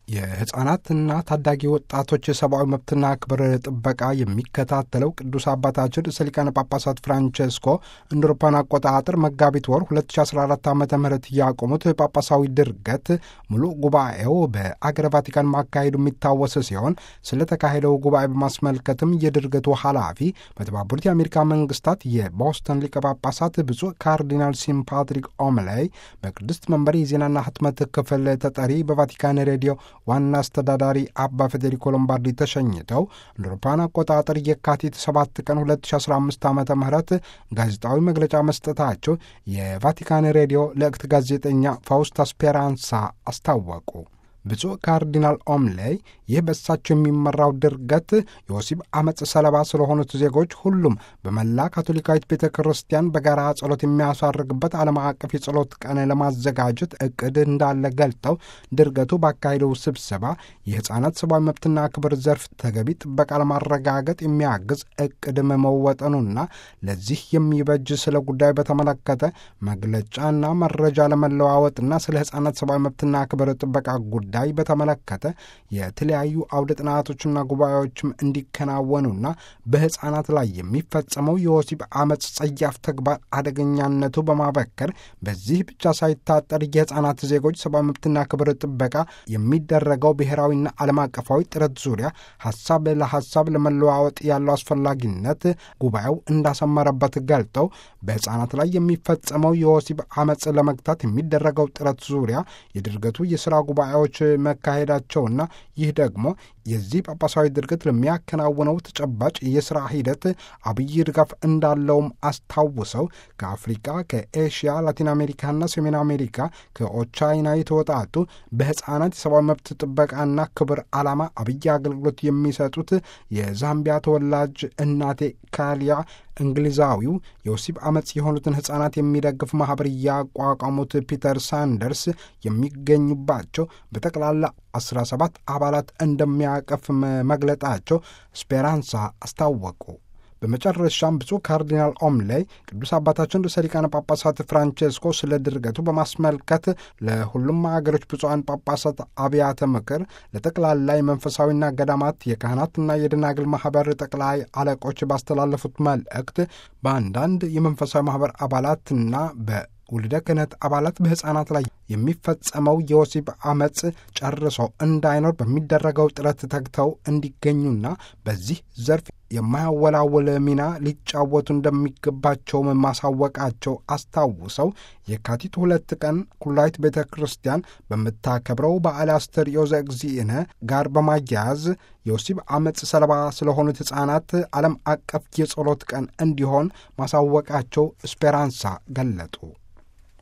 የሕፃናትና ታዳጊ ወጣቶች የሰብአዊ መብትና ክብር ጥበቃ የሚከታተለው ቅዱስ አባታችን ርዕሰ ሊቃነ ጳጳሳት ፍራንቼስኮ እንደ አውሮፓውያን አቆጣጠር መጋቢት ወር 2014 ዓ ም ያቆሙት ጳጳሳዊ ድርገት ሙሉ ጉባኤው በአገረ ቫቲካን ማካሄዱ የሚታወስ ሲሆን ስለተካሄደው ጉባኤ በማስመልከትም የድርገቱ ኃላፊ በተባበሩት የአሜሪካ መንግስታት የቦስተን ሊቀ ጳጳሳት ብፁዕ ካርዲናል ሲም ፓትሪክ ኦምላይ በቅድስት መንበር የዜናና ህትመት ክፍል ተጠሪ በቫቲካን ሬዲዮ ዋና አስተዳዳሪ አባ ፌዴሪኮ ሎምባርዲ ተሸኝተው እንደ አውሮፓውያን አቆጣጠር የካቲት 7 ቀን 2015 ዓ ም ጋዜጣዊ መግለጫ መስጠታቸው የቫቲካን ሬዲዮ ለእክት ጋዜጠኛ ፋውስታ ስፔራንሳ አስታወቁ። ብፁዕ ካርዲናል ኦምሌይ ይህ በእሳቸው የሚመራው ድርገት የወሲብ አመፅ ሰለባ ስለሆኑት ዜጎች ሁሉም በመላ ካቶሊካዊት ቤተ ክርስቲያን በጋራ ጸሎት የሚያሳርግበት ዓለም አቀፍ የጸሎት ቀን ለማዘጋጀት እቅድ እንዳለ ገልጠው ድርገቱ ባካሄደው ስብሰባ የሕፃናት ሰብአዊ መብትና ክብር ዘርፍ ተገቢ ጥበቃ ለማረጋገጥ የሚያግዝ እቅድ መወጠኑና ለዚህ የሚበጅ ስለ ጉዳዩ በተመለከተ መግለጫና መረጃ ለመለዋወጥና ስለ ሕፃናት ሰብአዊ መብትና ክብር ጥበቃ ጉዳይ ጉዳይ በተመለከተ የተለያዩ አውደ ጥናቶችና ጉባኤዎችም እንዲከናወኑና በሕፃናት ላይ የሚፈጸመው የወሲብ አመፅ ጸያፍ ተግባር አደገኛነቱ በማበከር በዚህ ብቻ ሳይታጠር የሕፃናት ዜጎች ሰብአዊ መብትና ክብር ጥበቃ የሚደረገው ብሔራዊና ዓለም አቀፋዊ ጥረት ዙሪያ ሀሳብ ለሀሳብ ለመለዋወጥ ያለው አስፈላጊነት ጉባኤው እንዳሰመረበት ገልጠው በሕፃናት ላይ የሚፈጸመው የወሲብ አመፅ ለመግታት የሚደረገው ጥረት ዙሪያ የድርገቱ የሥራ ጉባኤዎች መካሄዳቸውና ይህ ደግሞ የዚህ ጳጳሳዊ ድርገት ለሚያከናውነው ተጨባጭ የሥራ ሂደት አብይ ድጋፍ እንዳለውም አስታውሰው ከአፍሪካ፣ ከኤሽያ፣ ላቲን አሜሪካና ሰሜን አሜሪካ ከኦቻይና የተወጣጡ በሕፃናት የሰብአዊ መብት ጥበቃና ክብር ዓላማ አብይ አገልግሎት የሚሰጡት የዛምቢያ ተወላጅ እናቴ ካሊያ እንግሊዛዊው የወሲብ አመፅ የሆኑትን ሕፃናት የሚደግፍ ማኅበር ያቋቋሙት ፒተር ሳንደርስ የሚገኙባቸው በጠቅላላ 17 አባላት እንደሚያቀፍ መግለጣቸው ስፔራንሳ አስታወቁ። በመጨረሻም ብፁዕ ካርዲናል ኦምሌይ ቅዱስ አባታችን ርዕሰ ሊቃነ ጳጳሳት ፍራንቼስኮ ስለ ድርገቱ በማስመልከት ለሁሉም ሀገሮች ብፁዓን ጳጳሳት አብያተ ምክር፣ ለጠቅላላ የመንፈሳዊና ገዳማት የካህናትና የደናግል ማኅበር ጠቅላይ አለቆች ባስተላለፉት መልእክት በአንዳንድ የመንፈሳዊ ማኅበር አባላትና በ ውልደ ክህነት አባላት በሕፃናት ላይ የሚፈጸመው የወሲብ አመፅ ጨርሶ እንዳይኖር በሚደረገው ጥረት ተግተው እንዲገኙና በዚህ ዘርፍ የማያወላውል ሚና ሊጫወቱ እንደሚገባቸውም ማሳወቃቸው አስታውሰው የካቲት ሁለት ቀን ኩላዊት ቤተ ክርስቲያን በምታከብረው በዓለ አስተርእዮ ዘእግዚእነ ጋር በማያያዝ የወሲብ አመፅ ሰለባ ስለሆኑት ሕፃናት ዓለም አቀፍ የጸሎት ቀን እንዲሆን ማሳወቃቸው ስፔራንሳ ገለጡ።